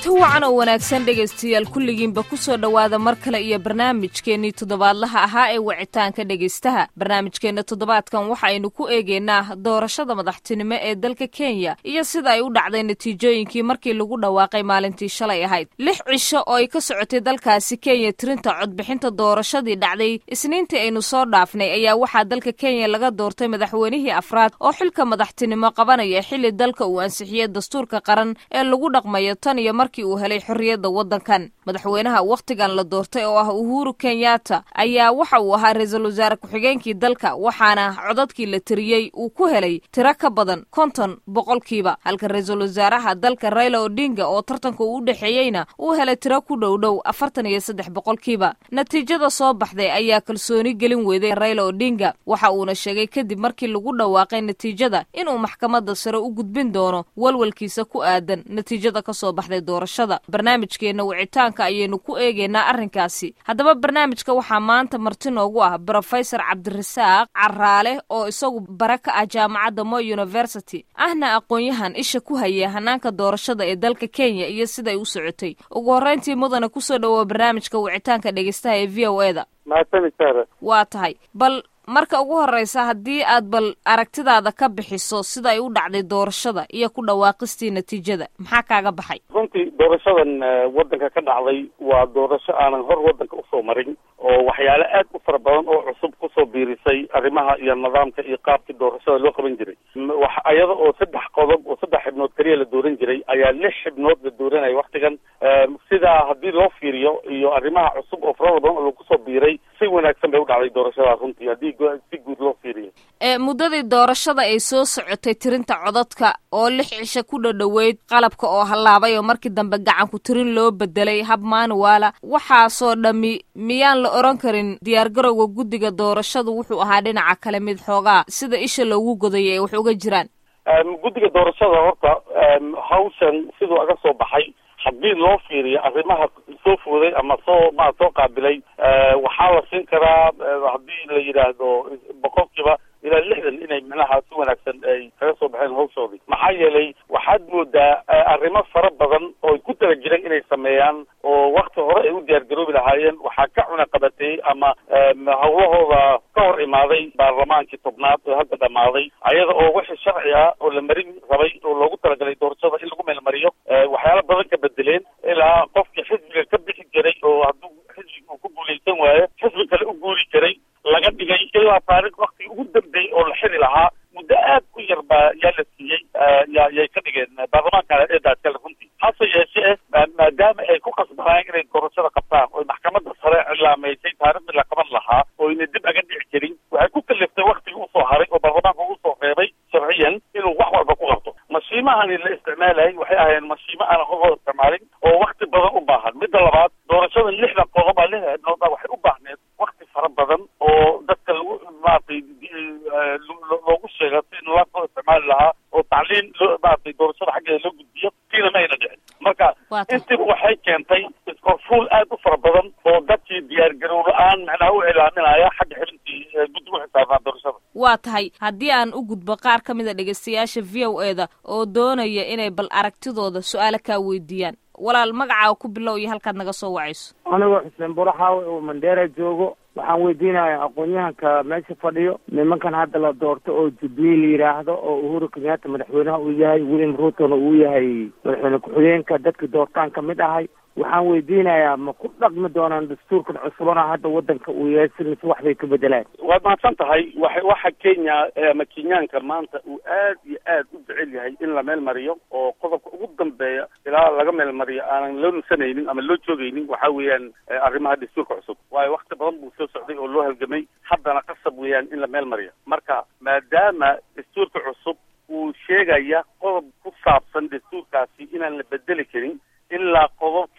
kulanti wacan oo wanaagsan dhegaystayaal kulligiinba ku soo dhowaada mar kale iyo barnaamijkeennii toddobaadlaha ahaa ee wicitaanka dhegaystaha barnaamijkeenna toddobaadkan waxaaynu ku eegaynaa doorashada madaxtinimo ee dalka kenya iyo sida ay u dhacday natiijooyinkii markii lagu dhawaaqay maalintii shalay ahayd lix cisho oo ay ka socotay dalkaasi kenya tirinta codbixinta doorashadii dhacday isniintii aynu soo dhaafnay ayaa waxaa dalka kenya laga doortay madaxweynihii afraad oo xilka madaxtinimo qabanaya xilli dalka uu ansixiyey dastuurka qaran ee lagu dhaqmayo tan iyo markii uu helay xorriyadda waddankan madaxweynaha wakhtigan la doortay oo ah uhuru kenyatta ayaa waxa uu ahaa ra-iisul wasaare ku-xigeenkii dalka waxaana codadkii la tiriyey uu ku helay tiro ka badan konton boqolkiiba halka ra-iisul wasaaraha dalka raila odinga oo tartanka uu u dhexeeyeyna uu helay tiro ku dhow dhow afartan iyo saddex boqolkiiba natiijada soo baxday ayaa kalsooni gelin weyday raila odinga waxa uuna sheegay kadib markii lagu dhawaaqay natiijada inuu maxkamadda sare u gudbin doono walwalkiisa ku aadan natiijada ka soo baxday doorashada barnaamijkeenna wicitaanka ayaynu ku eegaynaa arrinkaasi haddaba barnaamijka waxaa maanta marti noogu ah brofesor cabdirasaaq caraale oo isagu bare ka ah jaamacadda mo university ahna aqoon-yahan isha ku haya hanaanka doorashada ee dalka kenya iyo siday u socotay ugu horreyntii mudana kusoo dhawaa barnaamijka wicitaanka dhegeystaha ee v o e da waa tahay bal marka ugu horreysa haddii aad bal aragtidaada ka bixiso sida ay u dhacday doorashada iyo ku dhawaaqistii natiijada maxaa kaaga baxay runtii doorashadan waddanka ka dhacday waa doorasho aanan hor waddanka usoo marin oo waxyaale aad u fara badan oo cusub kusoo biirisay arrimaha iyo nidaamka iyo qaabkii doorashada loo qaban jiray wax iyada oo saddex qodob oo saddex xibnood keliya la dooran jiray ayaa lix xibnood la dooranaya waktigan sidaa haddii loo fiiriyo iyo arrimaha cusub oo farada badan oo lagu soo biiray si wanaagsan bay u dhacday doorashada runtii haddii si guud loo fiiriyo muddadii doorashada ay soo socotay tirinta codadka oo lix cisho ku dhadhoweyd qalabka oo hallaabay oo markii dambe gacanku tirin loo bedelay hab maanuwaala waxaasoo dhammi miyaan la oran karin diyaargarowga guddiga doorashadu wuxuu ahaa dhinaca kale mid xoogaa sida isha loogu godayay ay wax uga jiraan guddiga doorashada horta hawshan siduu aga soo baxay haddii loo fiiriyo arrimaha soo fooday ama soo ma soo qaabilay waxaa la siin karaa haddii la yidhaahdo boqolkiiba ilaa lixdan inay micnaha si wanaagsan ay kaga soo baxeen hawshoodii maxaa yeelay waxaad moodaa arrimo fara badan oo ay ku tala jireen inay sameeyaan oo wakti hore ay u diyaargaroobi lahaayeen waxaa ka cuna qabateeyey ama hawlahooda ka hor imaaday baarlamaankii tobnaad oo hadda dhammaaday ayada oo wixii sharci ah oo la marin rabay oo loogu talagalay doorashada in lagu meelmariyo waxyaala badan ka bedeleen ilaa qofkii xisbiga ka bixi jiray oo hadduu xisbiga uu ku guulaysan waayo xisbi kale u guuri jiray laga dhigay ilaa taarikh waktigii ugu dambeeyey oo la xiri lahaa muddo aad u yar baa yaa la siiyey ya yay ka dhigeen baarlamaanka eedaaskale runtii hase yeeshee maadaama ay ku qasbanayeen inay doorashada qabtaan oo maxkamadda sare cilaamaysay taariikhdii la qaban lahaa oo ayna dib aga dhici jirin waxay ku kaliftay waktigii usoo haray oo baarlamaanka ugu soo reebay sharciyan inuu wax walba ku qabto mashiimahani la isticmaalayay waxay ahaayeen mashiimo aan hor isticmaalin oo wakti badan u baahan midda labaad doorashadan lixda qodob a lixda xibnood waxay u baahneed wakti fara badan oo dadka lagu maaragtay loogu sheega si nidaamka loo isticmaali lahaa oo tacliin loo maaragtay doorashada xaggeeda loo gudbiyo kiina ma ayna dhicin marka intiba waxay keentay iskorfuul aad u fara badan oo dadkii diyaargarow la-aan macnaha u cilaaminaya xagga xibintii guddi u xisaabnaa doorashada waa tahay haddii aan u gudbo qaar ka mid a dhegeystayaasha v o e da oo doonaya inay bal aragtidooda su-aalo kaa weydiiyaan walaal magacaa ku bilow iyo halkaad naga soo wacayso anigoo xuseen buraxaawe oo mandheera joogo waxaan weydiinaya aqoon-yahanka meesha fadhiyo nimankan hadda la doorto oo jubilee la yidhaahdo oo uhuru kenyatta madaxweynaha uu yahay william ruutona uu yahay madaxweyne ku-xigeenka dadka doortaan ka mid ahay waxaan weydiinayaa ma ku dhaqmi doonaan dastuurkan cusubana hadda waddanka uu yahay si mise wax bay ka bedelaan waad mahadsan tahay wa waxa kenya ama kenyaanka maanta uu aad iyo aad u jecel yahay in la meel mariyo oo qodobka ugu dambeeya ilaa laga meel mariyo aanan loo nusanaynin ama loo joogaynin waxa weeyaan arrimaha dastuurka cusub waayo wakti badan buu soo socday oo loo halgamay haddana qasab weeyaan in la meel mariyo marka maadaama dastuurka cusub uu sheegaya qodob ku saabsan dastuurkaasi inaan la bedeli karin ilaa qodob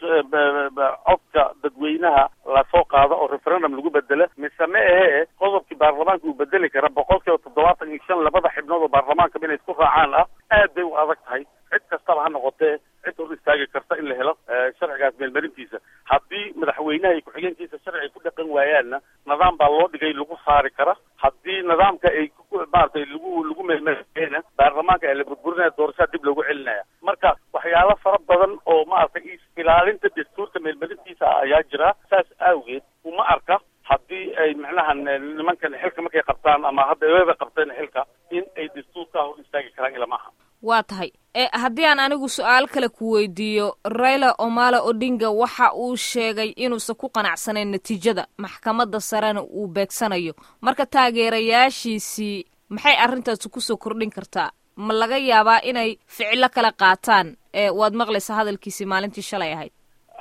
codka dadweynaha lasoo qaado oo referendum lagu bedelo mise ma ahee qodobkii baarlamaanka uu bedeli kara boqol kiiba toddobaatan iyo shan labada xibnood oo baarlamaanka inay isku raacaan ah aad bay u adag tahay cid kastaba ha noqotee cid hor istaagi karta in la helo sharcigaas meelmarintiisa haddii madaxweynaha iyo ku-xigeenkiisa sharci ay ku dhaqan waayaanna nidaam baa loo dhigay lagu saari kara haddii nidaamka ay maaragtay lagu lagu meelmariyena baarlamaanka ee la burburinaya doorashada dib loogu celinaya marka waxay waxyaalo fara badan oo maaragtay ilaalinta dastuurka meelmarintiisa ah ayaa jira saas awgeed uma arka haddii ay macnaha nimankan xilka markay qabtaan ama hadda weba qabteen xilka in ay dastuurka hor istaagi karaan ilama aha waa tahay e haddii aan anigu su-aal kale ku weydiiyo raila omala odinga waxa uu sheegay inuusan ku qanacsanayn natiijada maxkamadda sarena uu beegsanayo marka taageerayaashiisii maxay arrintaasi kusoo kordhin kartaa ma laga yaabaa inay ficilo kala qaataan e waad maqlaysaa hadalkiisii maalintii shalay ahayd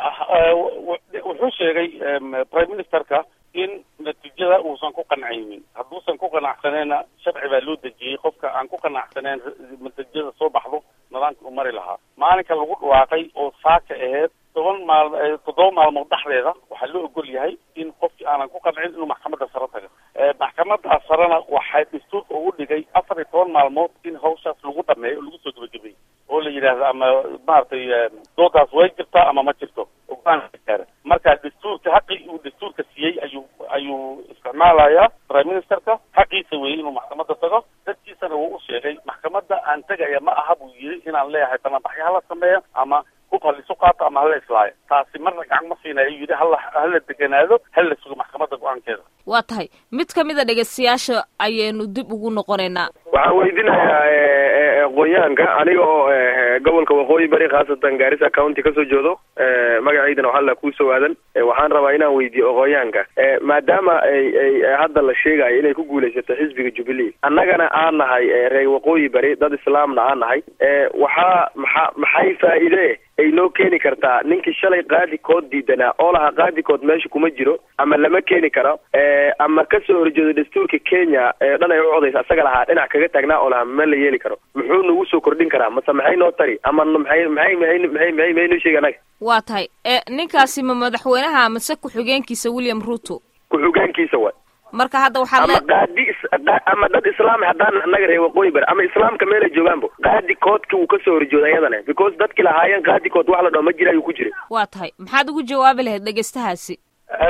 wuxuu sheegay prime ministerka in natiijada uusan ku qancaynin hadduusan ku qanacsaneenna sharci baa loo dejiyey qofka aan ku qanacsaneen natiijada soo baxdo nidaamka u mari lahaa maalinka lagu dhawaaqay oo saaka aheyd toban maal toddoba maalmood dhexdeeda waxaa loo ogol yahay in qofkii aanan ku qancin inuu maxkamadda sare tago maxkamadda sarena waxay dastuurka ugu dhigay afar iyo toban maalmood in hawshaas lagu dhameeyo oo lagu soo gabagabay oo la yidhaahdo ama maaragtay doodaas way jirtaa ama ma jirto ogaankaara marka dastuurka xaqii uu dastuurka siiyey ayuu ayuu isticmaalayaa prime ministerka xaqiisa weeyey inuu maxkamadda tago dadkiisana wuu u sheegay maxkamadda aan tegaya ma aha buu yidhi inaan leeyahay banaanbaxyo hala sameeyo ama hub halisu qaato ama hala islaayo taasi marna gacan ma siinayo ayuu yidhi hala hala deganaado hala sugo maxkamadda go-aankeeda waa tahay mid ka mid a dhegeystayaasha ayaynu dib ugu noqonaynaa waxaan weydiinayaa aqoon-yahanka aniga oo gobolka waqooyi bari khaasatan gaarisa county kasoo jeedo magaciidana waxalla kuusoo aadan waxaan rabaa inaan weydiiyo aqoon-yahanka maadaama ay ay hadda la sheegayo inay ku guulaysato xisbiga jubilee annagana aan nahay reer waqooyi bari dad islaamna aan nahay waxaa maxa maxay faa'iide ay noo keeni kartaa ninkii shalay qaadikood diidanaa oo lahaa qaadikood meesha kuma jiro ama lama keeni karo ama kasoo horjeedo dastuurka kenya ee dhan ay u codaysa asaga lahaa dhinac kaga taagnaa oo lahaa ma la yeeli karo muxuu nagu soo kordhin karaa mase maxay noo tari ama maxay maxay maxay maxay maxay maxay noo sheegi anaga waa tahay e ninkaasi ma madaxweynaha mase ku-xigeenkiisa william ruto ku-xigeenkiisa waay marka hadda waxaa ama qaadi ama dad islaami haddaan annaga reer waqooyi bari ama islaamka meelay joogaanbo qaadi koodka uu kasoo horjooda ayadana because dadki lahaayeen qaadi kood wax la dhao ma jira ayuu ku jiray waa tahay maxaad ugu jawaabi lahayd dhegeystahaasi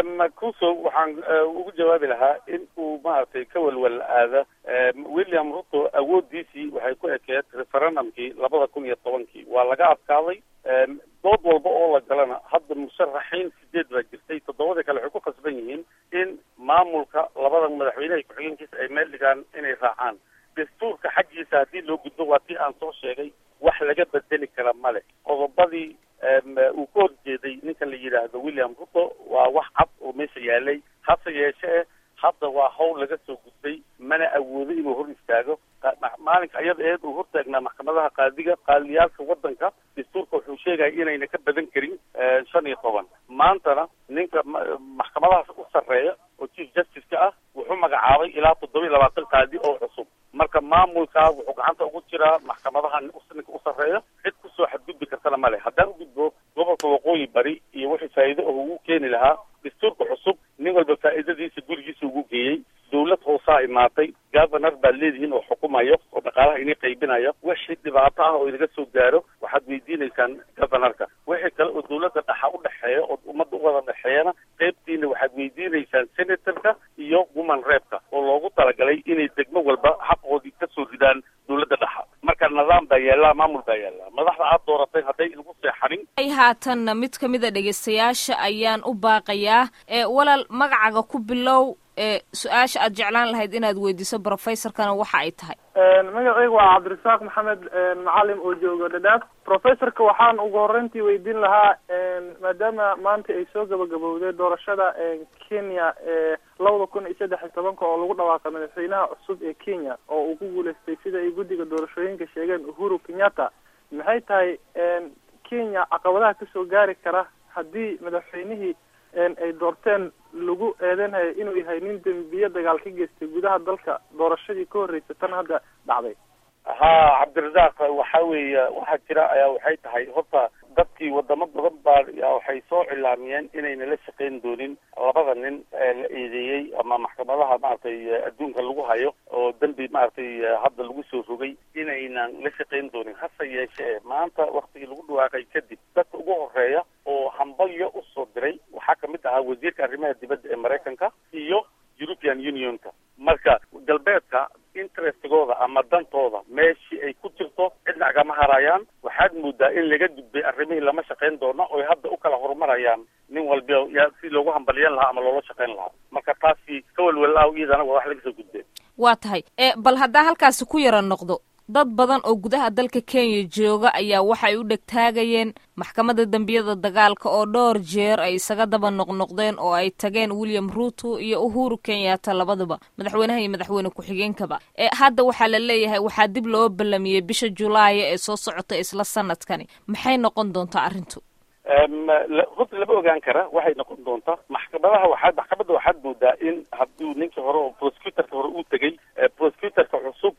kuso waxaan ugu jawaabi lahaa in uu maaragtay ka walwal aada william ruto awooddiisii waxay ku ekeed referendumkii labada kun iyo tobankii waa laga adkaaday dood walba oo la galana hadda musharaxiin sideed baa jirtay toddobada kale waxay ku khasban yihiin in maamulka labada madaxweyneha ku-xigeenkiisa ay meel dhigaan inay raacaan dastuurka xaggiisa haddii loo gudbo waa tii aan soo sheegay wax laga bedeli kara male qodobadii uu ka horjeeday ninka la yidhaahdo william ruto waa wax cad oo meesha yaalay hase yeeshee hadda waa hawl laga soo gudbay mana awoodo inuu hor istaago maalinka ayada eed uu hortaagnaa maxkamadaha qaadiga qaadiyaalka waddanka dastuurka wuxuu sheegaya inayna ka badan karin shan iyo toban maantana ninka maxkamadahaas u sarreeya oo chief justice-ka ah wuxuu magacaabay ilaa toddoba iyo labaatan qaadi oo cusub marka maamulkaa wuxuu gacanta ugu jiraa maxkamadaha ninka u sarreeya cid kusoo xadgudbi kartana male haddaan ugudbo gobolka waqooyi bari iyo wixii faa'iido oo ugu keeni lahaa dastuurka cusub nin walba faa'iidadiisa gurigiisa ugu geeyey dawlad hoosaa imaatay governor baad leedihiin oo xukumayo oo dhaqaalaha inay qaybinayo wixii dhibaato ah oo inaga soo gaaro waxaad weydiinaysaan governorka wixii kale oo dawladda dhaxa u dhexeeya oo ummadda u wada dhexeeyana qaybtiina waxaad weydiinaysaan senatorka iyo woman reebka oo loogu talagalay inay degmo walba xaqoodii kasoo ridaan dawladda dhaxa marka nidaam baa yaallaa maamul baa yaallaa madaxda aad dooratay hadday inagu seexanin ay haatanna mid ka mid a dhegeystayaasha ayaan u baaqayaa ee walaal magacaga ku bilow ee su-aasha aad jeclaan lahayd inaad weydiiso professorkana waxa ay tahay magacaygu waa cabdirasaaq maxamed macalim oo jooga dhadhaaf professorka waxaan ugu horreyntii weydiin lahaa maadaama maanta ay soo gabagabowday doorashada kenya ee labada kun iyo saddex iyo tobanka oo lagu dhawaaqay madaxweynaha cusub ee kenya oo uu ku guuleystay sida ay guddiga doorashooyinka sheegeen uhuru kenyatta maxay tahay kenya caqabadaha kasoo gaari kara haddii madaxweynihii ay doorteen lagu eedeynhayo inuu yahay nin dembiye dagaal ka geystay gudaha dalka doorashadii ka horreysay tan hadda dhacday ha cabdirasaaq waxa weeye waxaa jira ayaa waxay tahay horta dadkii wadamo badan baa waxay soo cilaamiyeen inayna la shaqayn doonin labada nin la eedeeyey ama maxkamadaha maaragtay adduunka lagu hayo oo dembi maaragtay hadda lagu soo rogay inaynan la shaqayn doonin hase yeeshee maanta waktigii lagu dhawaaqay kadib dadka ugu horeeya oo hambalyo usoo diray waxaa kamid ahaa wasiirka arrimaha dibadda ee maraykanka iyo european unionka marka galbeedka interest interestigooda ama dantooda meeshii ay ku jirto cidna agama harayaan waxaad moodaa in laga gudbay arrimihii lama shaqayn doono oy hadda u kala horumarayaan nin walba yaa si loogu hambaliyan lahaa ama loola shaqayn lahaa marka taasi ka welwelaaw iyadana waa wax laga soo gudbeen waa tahay e bal haddaa halkaasi ku yara noqdo dad badan oo gudaha dalka kenya jooga ayaa waxay u dhegtaagayeen maxkamadda dembiyada dagaalka oo dhowr jeer ay isaga daba noqnoqdeen oo ay tageen william ruto iyo uhuru kenyatta labadaba madaxweynaha iyo madaxweyne ku-xigeenkaba ee hadda waxaa la leeyahay waxaa dib loo ballamiyey bisha julaaya ee soo socota isla sanadkani maxay noqon doontaa arrintu runta lama ogaan kara waxay noqon doontaa maxkamadaha waxaad maxkamadda waxaad moodaa in hadduu ninkii hore oo prosecutorka hore uu tegey prosecutorka cusub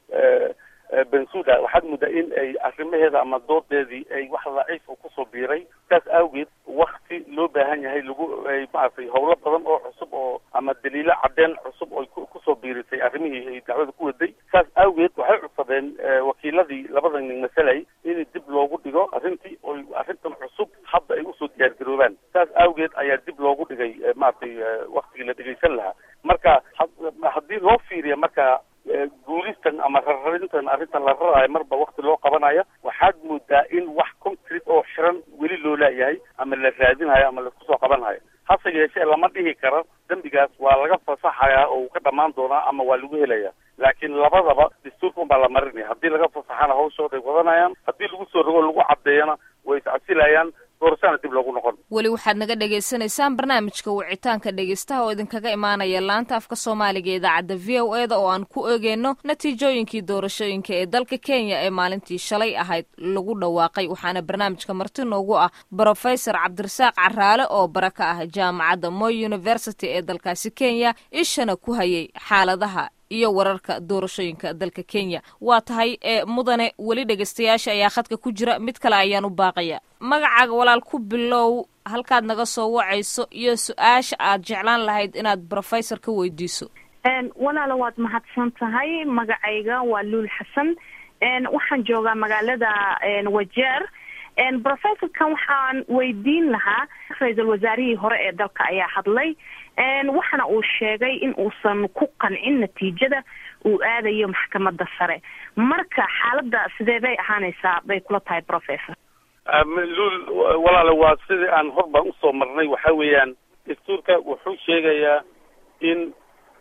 bensuda waxaad moodaa in ay arrimaheeda ama doodeedii ay wax daciif u kusoo biiray saas awgeed wakti loo baahan yahay lagu ay maaragtay howlo badan oo cusub oo ama daliilo cadeen cusub oy kusoo biirisay arrimihii ay dacwada ku waday saas awgeed waxay codsadeen wakiiladii labada nin masalay in dib loogu dhigo arrintii oy arrintan cusub hadda ay usoo diyaargaroobaan saas awgeed ayaa dib loogu dhigay maaragtay waktigii la dhegaysan lahaa marka haddii loo fiiriya marka guulistan ama rarrarintan arrintan la raraayo marba wakti loo qabanayo waxaad moodaa in wax concrete oo xiran weli loo laayahay ama la raadinayo ama laisku soo qabanhayo hase yeeshee lama dhihi karo dembigaas waa laga fasaxayaa oo uu ka dhamaan doonaa ama waa lagu helaya laakiin labadaba dastuurka unbaa la marinaya haddii laga fasaxana hawshooday wadanayaan haddii lagu soo rogo lagu caddeeyana way iscasilayaan doorashana dib loogu noqon weli waxaad naga dhagaysanaysaan barnaamijka wicitaanka dhegaystaha oo idinkaga imaanaya laanta afka soomaaliga idaacadda v o eda oo aan ku eegeyno natiijooyinkii doorashooyinka ee dalka kenya ee maalintii shalay ahayd lagu dhawaaqay waxaana barnaamijka marti noogu ah brofesor cabdirasaaq caraale oo bara ka ah jaamacadda moy university ee dalkaasi kenya ishana ku hayay xaaladaha iyo wararka doorashooyinka dalka kenya waa tahay ee mudane weli dhegaystayaasha ayaa khadka ku jira mid kale ayaan u baaqaya magacaaga walaal ku bilow halkaad naga soo wacayso iyo su-aasha aad jeclaan lahayd inaad brofessor ka weydiiso walaala waad mahadsan tahay magacayga waa luul xasan waxaan joogaa magaalada wajeer brofessorkan waxaan weydiin lahaa ra-iisul wasaarihii hore ee dalka ayaa hadlay waxana uu sheegay in uusan ku qancin natiijada uu aadayo maxkamadda sare marka xaaladda sidee bay ahaanaysaa bay kula tahay professor luul walaale waa sidii aan hor baan usoo marnay waxa weeyaan dastuurka wuxuu sheegayaa in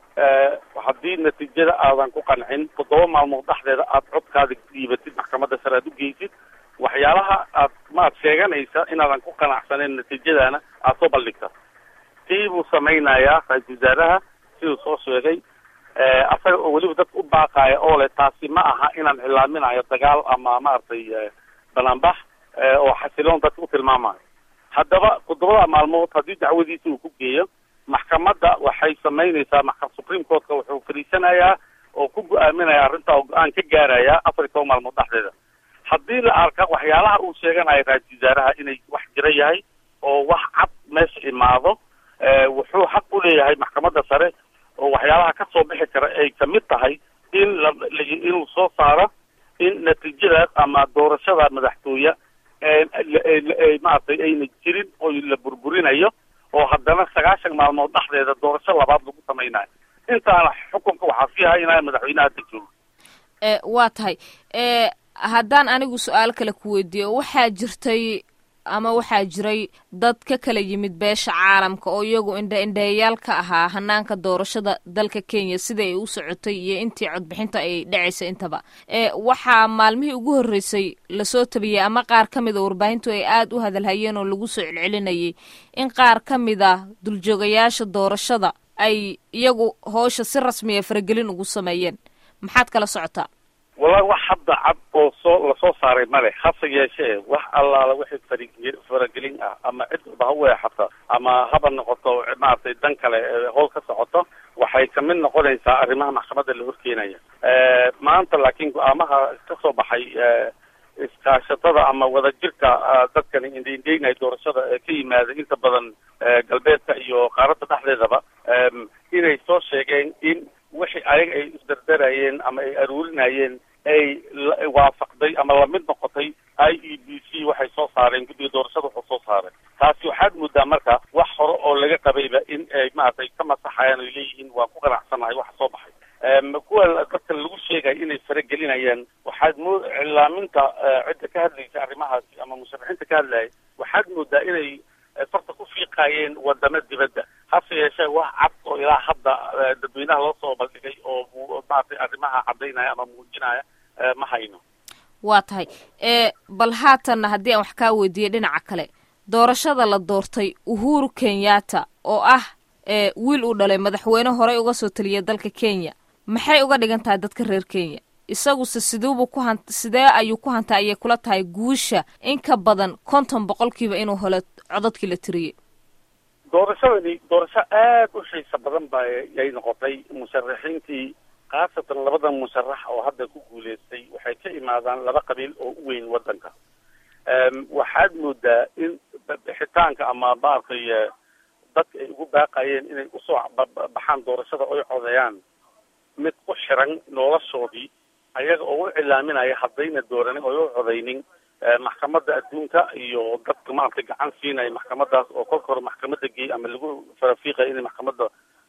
haddii natiijada aadan ku qancin toddoba maalmood dhexdeeda aad codkaada dhiibatid maxkamadda sare aad u geysid waxyaalaha aad maad sheeganaysa inaadan ku qanacsaneyn natiijadaana aad soo bandhigta tii buu samaynayaa ra-iisul wasaaraha siduu soo sheegay asaga oo weliba dadka u baaqaaya oo leh taasi ma aha inaan cilaaminayo dagaal ama maaragtay banaanbax oo xasiloon dadka u tilmaamayo haddaba toddobada maalmood haddii dacwadiisa uu ku geeyo maxkamadda waxay samaynaysaa maxka supreme courtka wuxuu fadhiisanayaa oo ku go-aaminaya arrinta oo go-aan ka gaaraya afar iyo toban maalmood dhexdeeda haddii la arka waxyaalaha uu sheeganayo ra-iisul wasaaraha inay wax jira yahay oo wax cad meesha imaado wuxuu xaq u leeyahay maxkamadda sare oo waxyaalaha ka soo bixi kara ay kamid tahay in la inuu soo saaro in natiijadaas ama doorashada madaxtooye maaragtay ayna jirin oo la burburinayo oo haddana sagaashan maalmood dhexdeeda doorasho labaad lagu samaynayo intaana xukunka waxaa sii haynaya madaxweynaha hadda jooga waa tahay haddaan anigu su-aal kale ku weydiiyo waxaa jirtay ama waxaa jiray dad ka kala yimid beesha caalamka oo iyagu indha indheeyaal ka ahaa hanaanka doorashada dalka kenya sida ay u socotay iyo intii codbixinta ay dhacaysa intaba waxaa maalmihii ugu horreysay lasoo tabiyey ama qaar ka mida warbaahintu ay aada u hadalhayeen oo lagu soo celcelinayay in qaar ka mid a duljoogayaasha doorashada ay iyagu howsha si rasmiya faragelin ugu sameeyeen maxaad kala socotaa wallahi wax hadda cad oo soo lasoo saaray male hase yeeshee wax allaala wixii farige faragelin ah ama cid walba ha weexato ama haba noqoto maaragtay dan kale howl ka socoto waxay kamid noqonaysaa arrimaha maxkamadda la horkeenaya maanta laakiin go-aamaha ka soo baxay iskaashatada ama wadajirka dadkani indhaindhaynaya doorashada ee ka yimaada inta badan galbeedka iyo qaaradda dhexdeedaba inay soo sheegeen in wixii ayaga ay isdardarayeen ama ay aruurinayeen ay waafaqday ama lamid noqotay i e b c waxay soo saareen guddiga doorashada wuxuu soo saaray taasi waxaad moodaa marka wax hore oo laga qabayba in ay maaragtay ka masaxayaan ay leeyihiin waan ku qanacsanahay waxa soo baxay kuwa dadka lagu sheegaya inay faragelinayaan waxaad moo cilaaminta cidda ka hadlaysa arrimahaasi ama musharaxiinta ka hadlaya waxaad moodaa inay farta ku fiiqaayeen wadamo dibadda hase yeeshee wax cad oo ilaa hadda dadweynaha loo soo bandhigay oo maaragtay arrimaha caddaynaya ama muujinaya ma hayno waa tahay bal haatanna haddii aan wax kaa weydiiyey dhinaca kale doorashada la doortay uhuru kenyatta oo ah wiil uu dhalay madaxweyne horey uga soo taliya dalka kenya maxay uga dhigan tahay dadka reer kenya isaguse siduubu ku han sidee ayuu ku hantay ayay kula tahay guusha in ka badan konton boqolkiiba inuu helo codadkii la tiriyey doorashadani doorasho aad u xiisa badan ba yay noqotay musharaxiintii khaasatan labadan musharax oo hadda ku guuleystay waxay ka imaadaan laba qabiil oo u weyn waddanka waxaad moodaa in bixitaanka ama maaragtay dadka ay ugu baaqayeen inay usoo baxaan doorashada oy codeeyaan mid ku xiran noloshoodii ayaga oo u cilaaminaya haddayna dooranin oy u codeynin maxkamadda adduunka iyo dadka maaragtay gacan siinaya maxkamadaas oo kolka hore maxkamadda geey ama lagu farafiiqaya inay maxkamadda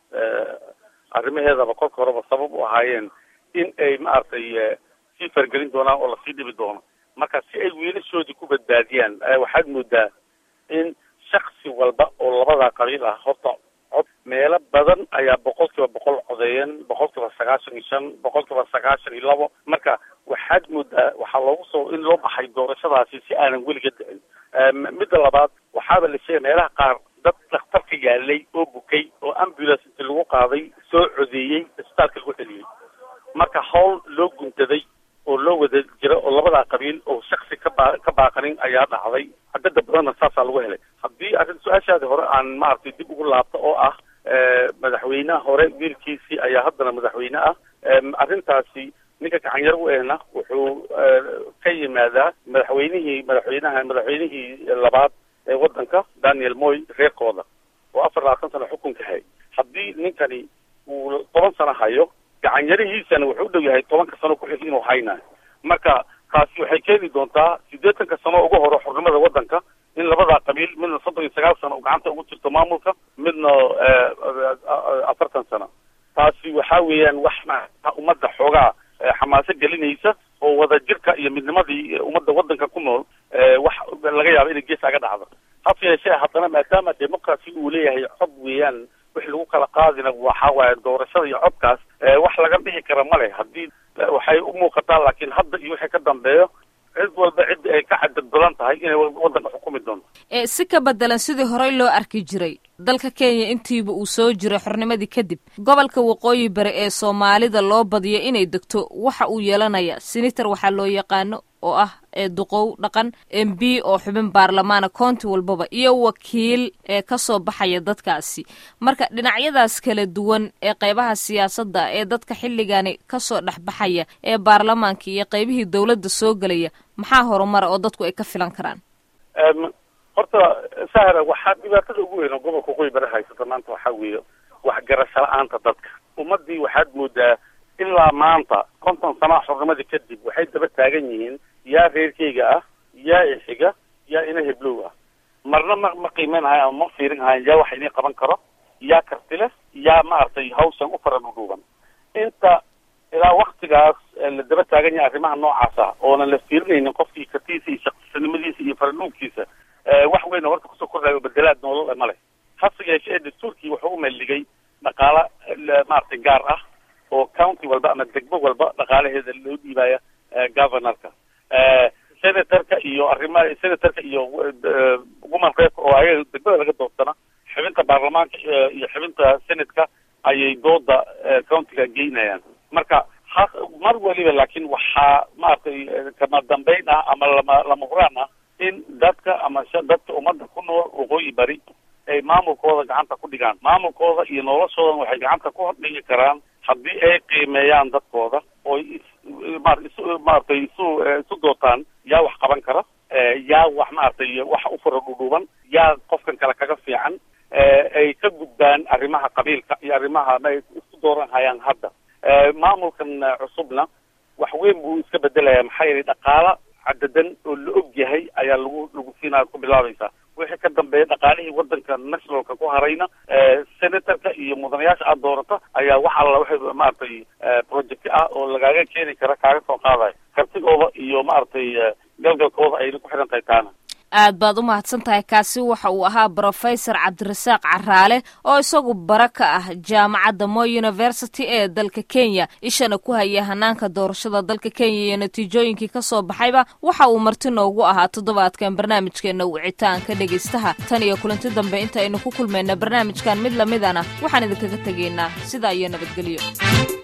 arrimaheedaba kolka horeba sabab u ahaayeen in ay maaragtay sii fargelin doonaan oo lasii dhibi doono marka si ay wiilashoodii ku badbaadiyaan waxaad moodaa in shaksi walba oo labadaa qabiil ah horta cod meelo badan ayaa boqol kiiba boqol codeeyeen boqol kiiba sagaashan iyo shan boqol kiiba sagaashan iyo labo marka waxaad moodaa waxaa loogu soo in loo baxay doorashadaasi si aanan weliga dhicin midda labaad waxaaba la sheegay meelaha qaar dad dhakhtarka yaalay oo bukay oo ambulance inti lagu qaaday soo codeeyey isbitaalka lagu celiyey marka hawl loo guntaday oo loo wada jira oo labadaa qabiil oo shaksi ka baa ka baaqanin ayaa dhacday cadada badanna saasaa lagu helay haddii arrin su-aashaadi hore aan maaragtay dib ugu laabto oo ah madaxweynaha hore wiilkiisii ayaa haddana madaxweyne ah arrintaasi ninka gacanyar u ehna wuxuu ka yimaadaa madaxweynihii madaxweynaha madaxweynihii labaad ee waddanka daniel moy reerkooda oo afar labaatan sano xukunka hay haddii ninkani uu toban sano hayo gacanyarihiisana wuxuu u dhow yahay tobanka sano ku-xig inuu haynayo marka taasi waxay keeni doontaa siddeetanka sano ugu horo xornimada waddanka in labadaa qabiil midna soddon iyo sagaal sano gacanta ugu jirto maamulka midna afartan sano taasi waxa weeyaan wax ummadda xoogaa xamaaso gelinaysa oo wada jirka iyo midnimadii ummadda waddanka ku nool wax laga yaabo inay gees aga dhacdo hase yeeshee haddana maadaama democracy uu leeyahay cod weeyaan wix lagu kala qaadina waxa waaye doorashada iyo codkaas wax laga dhihi kara ma leh haddii waxay u muuqataa laakiin hadda iyo wixii ka dambeeyo cid walba cidda ay ka cadad badan tahay inay waddanka xukumi doonto si ka bedelan sidii horey loo arki jiray dalka kenya intiiba uu soo jiray xornimadii kadib gobolka waqooyi bari ee soomaalida loo badiyo inay degto waxa uu yeelanaya senator waxaa loo yaqaano oo ah ee duqow dhaqan m b oo xubin baarlamaana county walbaba iyo wakiil ee kasoo baxaya dadkaasi marka dhinacyadaas kala duwan ee qeybaha siyaasadda ee dadka xilligani kasoo dhexbaxaya ee baarlamaanka iyo qeybihii dowladda soo gelaya maxaa horumara oo dadku ay ka filan karaan horta sahra waxaa dhibaatada ugu weyn oo gobolka waqooyi bari haysata maanta waxaa weeye waxgarasho la-aanta dadka ummadii waxaad moodaa ilaa maanta konton sanaa xornimadii kadib waxay daba taagan yihiin yaa reerkeyga ah yaa ixiga yaa ina heblow ah marna ma ma qiimeynhayan ama ma fiirin hayan yaa wax inii qaban karo yaa karti leh yaa maaragtay hawshan u fara dhudhuuban inta ilaa waktigaas la daba taagan yahay arrimaha noocaasa oonan la fiirinaynin qofkii kartiisa iyo shaqsinimadiisa iyo faradhuubkiisa wax weyn horta kusoo kordhayo bedelaad noolol ma leh hase yeeshee dastuurkii wuxuu u meeldhigay dhaqaala maaragtay gaar ah oo county walba ama degmo walba dhaqaalaheeda loo dhiibaya governorka senatorka iyo arrimaha senatorka iyo woman rep oo ayaga degmada laga doortana xubinta baarlamaanka iyo xubinta senatka ayay dooda countiga geynayaan marka ha mar waliba laakiin waxaa maaragtay kama dambeyn ah ama lama lama huraan ah in dadka ama dadka ummadda ku nool waqooyi bari ay maamulkooda gacanta ku dhigaan maamulkooda iyo noloshoodan waxay gacanta ku dhigi karaan haddii ay qiimeeyaan dadkooda oo maaragtay isu isu dootaan yaa wax qaban kara yaa wax maaragtay wax u fara dhudhuuban yaa qofkan kale kaga fiican ay ka gudbaan arrimaha qabiilka iyo arrimaha ma isku dooran hayaan hadda maamulkan cusubna wax weyn buu iska bedelaya maxaa yeelay dhaqaala cadadan oo la og yahay ayaa lagu lagu siinaya ku bilaabaysaa wixii ka dambeeya dhaqaalihii wadanka nationalka ku harayna senatorka iyo mudanayaasha aad doorata ayaa wax alla waxay maaragtay project ah oo lagaaga keeni kara kaaga soo qaadayo kartigooda iyo maaragtay galgalkooda ayna ku xidhan tahay taana aad baad u mahadsan tahay kaasi waxa uu ahaa brofesor cabdirasaaq caraale oo isagu bara ka ah jaamacadda mo university ee dalka kenya ishana ku haya hanaanka doorashada dalka kenya iyo natiijooyinkii ka soo baxayba waxa uu marti noogu ahaa toddobaadkan barnaamijkeena wicitaanka dhegaystaha tan iyo kulanti dambe inta aynu ku kulmayna barnaamijkan mid lamidana waxaan idinkaga tegaynaa sidaa iyo nabadgelyo